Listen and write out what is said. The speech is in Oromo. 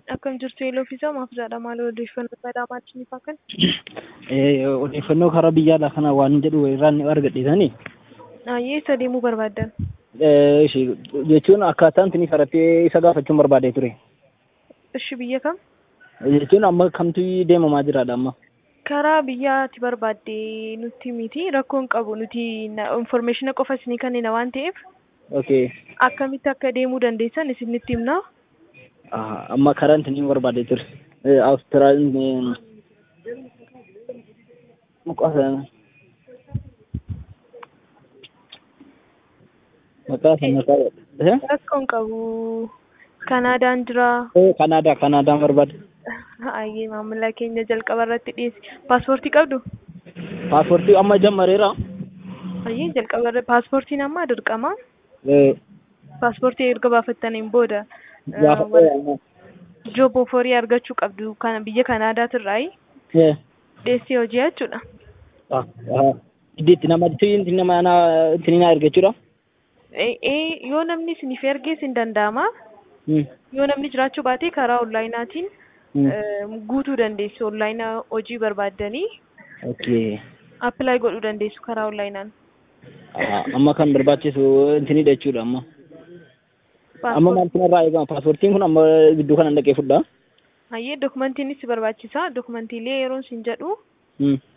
Akkam jirtu eeloo fi isaa maaf jedha maal odeeffannoo badhaamaa isiniif akka Odeeffannoo karaa biyyaadhaa kana waan jedhu irraan ni argadhiisanii. Ayyee isa deemuu barbaaddan. Jechuun akkaataan isin karattee isa gaafachuun barbaadee ture. Ishi biyya kam? Jechuun amma kamtu deemamaa jiraadha amma. Karaa biyyaati barbaadde nutti miti rakkoon qabu nuti informeeshina qofa isinii kennina waan ta'eef Okay. akkamitti akka deemuu dandeessan isinitti himna. Amma karaan isin barbaadee ture. Awustiraaliyaan maqaa sana maqaa Rakkoon qabu Kanaadaan jira. Kanaadaa Kanaadaan barbaade. Ayyee maamila keenya jalqaba irratti dhiyeesse. Paaspoortii qabdu? Paaspoortii amma jammareera. Ayyee jalqaba irratti paaspoortiin amma dirqama. Eh, Paaspoortii erga baafattaniin booda Gaafadhee. joob oforii argachuu qabdu kana biyya Kanaadaatirraayi Eh. dhiyeessee hojii jechuudha. Ah, ah. Itti nama itti nama na- itti na ergachuudha. Eh, eh, yoo namni isiniif ergees hin danda'ama. Hmm. Yoo namni jiraachuu baate karaa onlaayinaatiin Hmm. eh, guutuu dandeessu. Onlaayinaa hojii barbaaddanii Okay. appilaayi godhuu dandeessu karaa onlaayinaan. Ah, Amma kan barbaachisu intinidha jechuudha amma. Amma maal kanarraa eegama? Paaspoortiin kun amma gidduu kanan dhaqee fudhaa? Hayyee dokumantiinis si barbaachisa. Dokumantiilee yeroo isin jedhu Hmm.